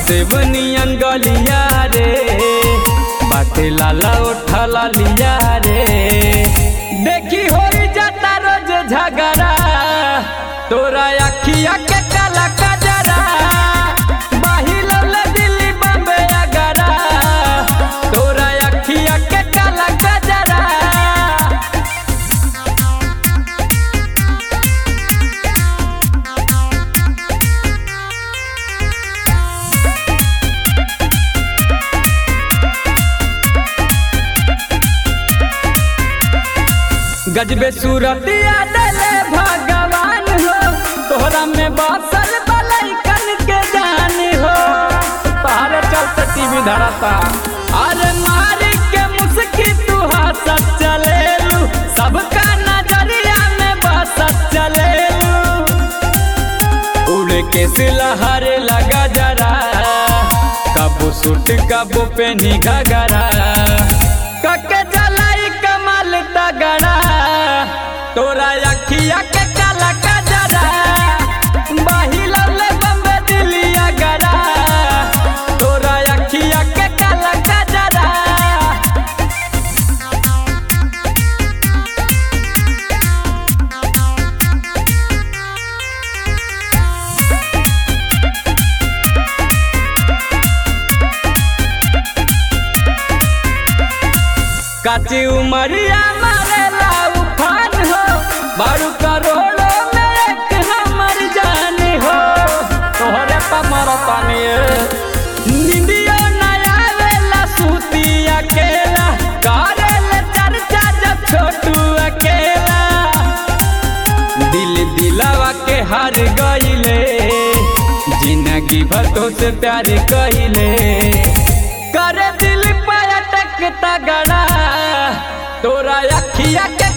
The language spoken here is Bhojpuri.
सेवनियन गलिया रे बाटे लाला उठला लिया रे देखी हो जाता रोज झगड़ा तोरा अखिया के काला कजरा बाहिल दिल्ली बम्बे अगरा तोरा अखिया के काला कजरा गजबे सूरतिया दले भगवान हो तोहरा में बसल बलैकन के जान हो पहाड़े चलते टीवी धराता अरे मारी के मुस्की तू हंसत चलेलू सबका नजरिया में बसत चलेलू उड़ के सिलहर लगा जरा कबो सूट कबो पेनी घगरा कके जलाई कमल तगड़ा तोरा अखिया के काला कजरा बाहिलले बम्बे दिलिया गरा तोरा अखिया के काला कजरा काची उमरिया मारेला उफान हो बारू करोड़ों में एक हमर जान हो तोहरे पा मरतानी निंदियो न आवेला सूती अकेला करेले चर्चा जब छोटू अकेला दिल दिलावा के हार गईले जिंदगी भर तो से प्यार कहिले करे दिल पे अटक तगड़ा तोरा अखिया के